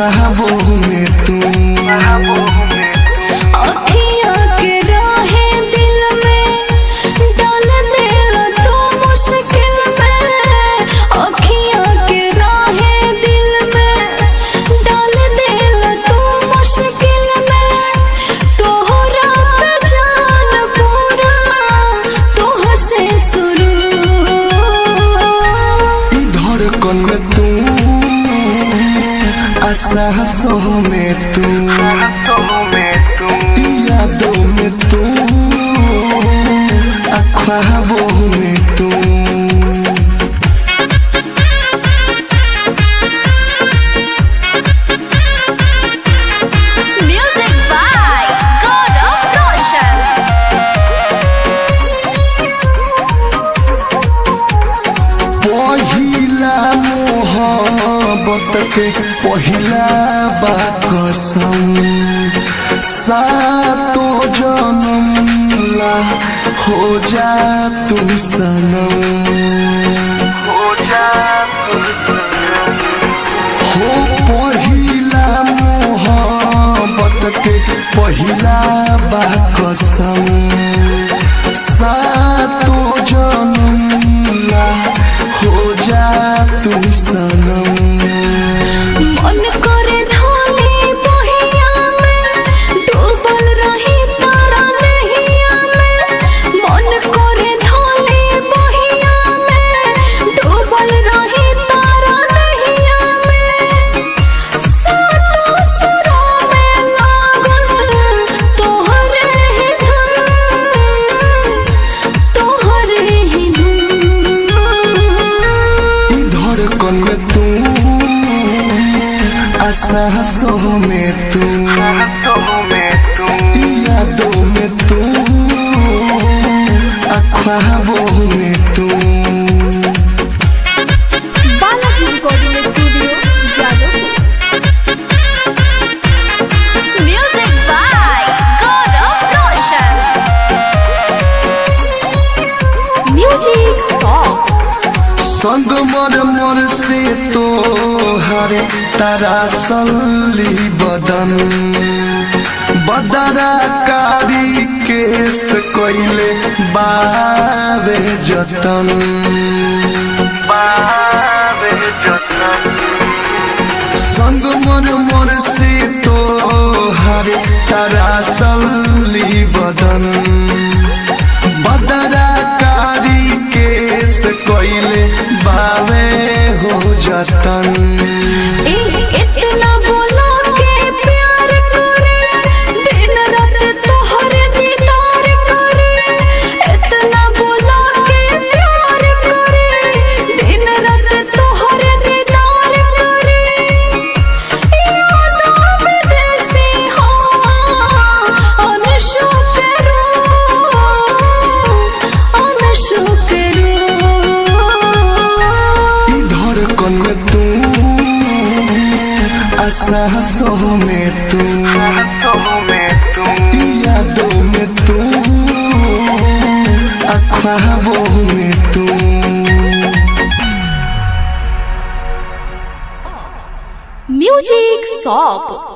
ख्वाबों में तू अखियाँ के राहे दिल में डाल दिल तो मुश्किल में अखियाँ के राहे दिल में डाल दिल तो मुश्किल में तोहरा पे जान पूरा तोह से शुरू ई धड़कन में तू आसासों में तू ई यादों में तू आ ख्वाबों में तू Music by Gaurav Roshan. पहिला मोहब्बत के पहिला बा कसम सातो जन्म ला हो जा तू सनम हो पहिला मोहब्बत के पहिला बा कसम सातो जन्म ला हो जा तू सनम मन करे धोली बहिया में डूबल रही तारा नहिया में मन करे धोली बहिया में डूबल रही तारा नहिया में सातों सुरों में लागल तोहरे ही धुन तोहरे ही धुन ई धड़कन में तू आसासों में तू ई यादों में तू आ ख्वाबों में तू Balaji recording studio Jadavpur music by Gaurav Roshan music song संग मर मर से तो हरे तारा सल्ली बदन बदरा कारी केस कोइले बावे जतन बावे जतन संग मर मर से तो हरे तारा सल्ली बदन बदरा कारी केस कोइले बावे हो जतन ए इतना बोलो के प्यार करे दिन रात तोहरे दीदार करे इतना बोलो के प्यार करे दिन रात तोहरे दीदार करे यादों में देसी हो अनशो करो अनशो करो ई धड़कन में तू आसासों में तू ई यादों में तू आ ख्वाबों में तू म्यूजिक सॉन्ग